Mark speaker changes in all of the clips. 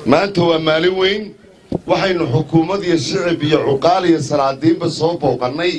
Speaker 1: maanta waa maalin weyn waxaynu xukuumad iyo shicib iyo cuqaal iyo salaadiinba soo booqannay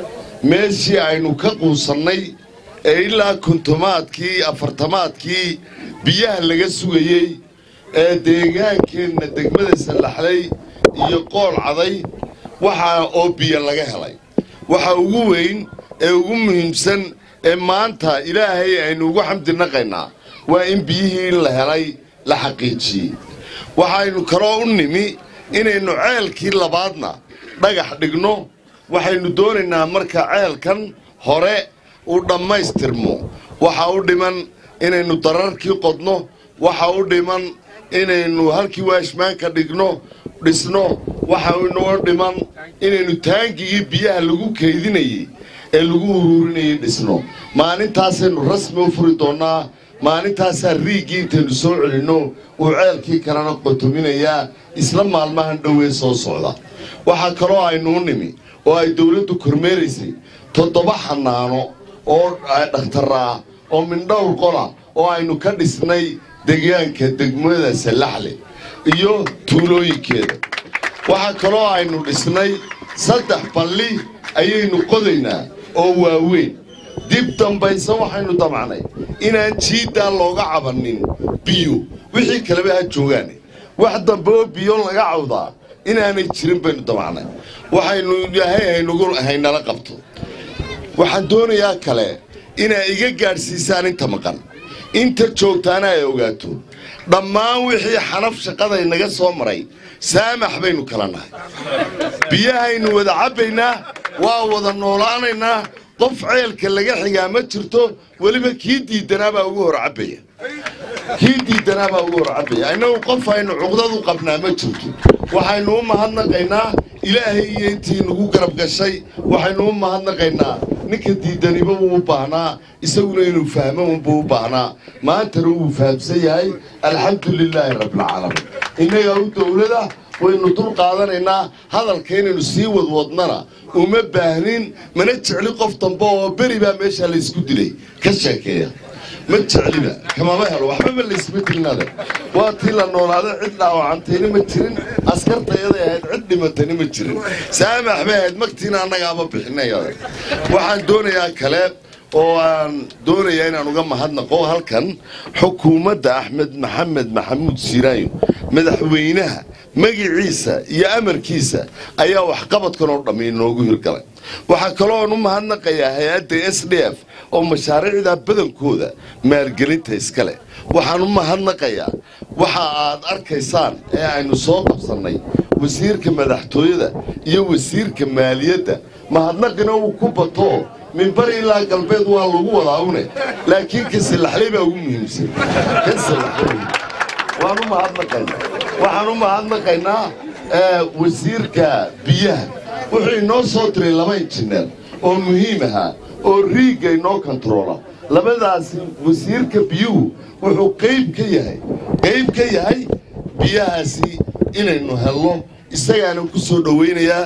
Speaker 1: meeshii aynu ka quusannay ee ilaa kontomaadkii afartamaadkii biyaha laga sugayey ee deegaankeenna degmada sallaxlay iyo qool caday waxaa oo biyo laga helay waxa ugu weyn ee ugu muhiimsan ee maanta ilaahay aynu ugu xamdi naqaynaa waa in biyihii la helay la xaqiijiyey waxaynu kaloo u nimi inaynu ceelkii labaadna dhagax dhigno waxaynu doonaynaa marka ceelkan hore uu dhammaystirmo waxa u dhiman inaynu dararkii qodno waxa u dhiman inaynu halkii waashmaanka dhigno dhisno waxa inoo dhiman inaynu taangigii biyaha lagu kaydinayey ee lagu uruurinayay dhisno maalintaasaynu rasmi u furi doonnaa maalintaasaa riigii intaynu soo celinno uu ceelkii kalena qotominayaa isla maalmahan dhowee soo socda waxaa kaloo aynuu nimi oo ay dawladdu kormeeraysay toddoba xanaano oo dhakhtaraa oo mindhowr qola oo aynu ka dhisnay deegaanka degmada sallaxle iyo tuulooyinkeeda waxaa kaloo aynu dhisnay saddex balli ayaynu qodaynaa oo waaweyn dib dambayse waxaynu damacnay inaan jiiddaan looga cabannin biyo wixii kaleba ha joogaane wax dambe oo biyo laga cawdaa inaanay jirin baynu damacnay waxaynu ilaahay haynala qabto waxaan doonayaa kale inaa iga gaadhsiisaan inta maqan inta joogtaana ay ogaato dhammaan wixii xanaf shaqaday naga soo maray saamax baynu kala nahay biyahaynu wada cabbaynaa waa wada noolaanaynaa qof ceelka laga xigaa ma jirto weliba kii diidanaabaa ugu hor cabbaya kii diidanaabaa ugu hor cabbaya innagu qof aynu cuqdadu qabnaa ma jirto waxaynu u mahadnaqaynaa ilaahay iyo intii nagu garab gashay waxaynu u mahadnaqaynaa ninka diidaniba wuu u baahnaa isaguna inuu fahmo unbuu u baahnaa maantana wuu fahamsan yahay alxamdu lilaahi rabbilcaalamiin innagaa u dowlada waynu dul qaadanaynaa hadalka inaynu sii wadwadnana uma baahnin mana jecli qof dambe oo beri baa meeshaa laysku dilay ka sheekeeya ma jecliba kamama helo waxbaba laysma dilnade waa tii la noolaaday cid dhaawacantayna ma jirin askartayaday ahayd cid dhimatayna ma jirin saamax bay ahayd magtiina annagaama bixinay waxaan doonayaa kale oo aan doonayaa inaan uga mahadnaqo halkan xukuumadda axmed maxamed maxamuud siiraayo madaxweynaha magiciisa iyo amarkiisa ayaa waxqabadkan oo dhammi inoogu hirgalay waxaa kalooan u mahadnaqayaa hay-adda s d f oo mashaariicda badankooda maalgelinta iska leh waxaan u mahadnaqayaa waxa aad arkaysaan ee aynu soo qabsannay wasiirka madaxtooyada iyo wasiirka maaliyadda mahadnaqina uu ku bato minbari ilaa galbeed waa lagu wadaa une laakiin ka sallaxley baa ugu muhiimsan ka sallaxley waan u mahadnaqaynaa waxaan u mahadnaqaynaa wasiirka biyaha wuxuu inoo soo diray laba injineer oo muhiim ahaa oo riigga inoo kontaroola labadaasi wasiirka biyuhu wuxuu qayb ka yahay qayb ka yahay biyahaasi inaynu helno isagaana ku soo dhowaynayaa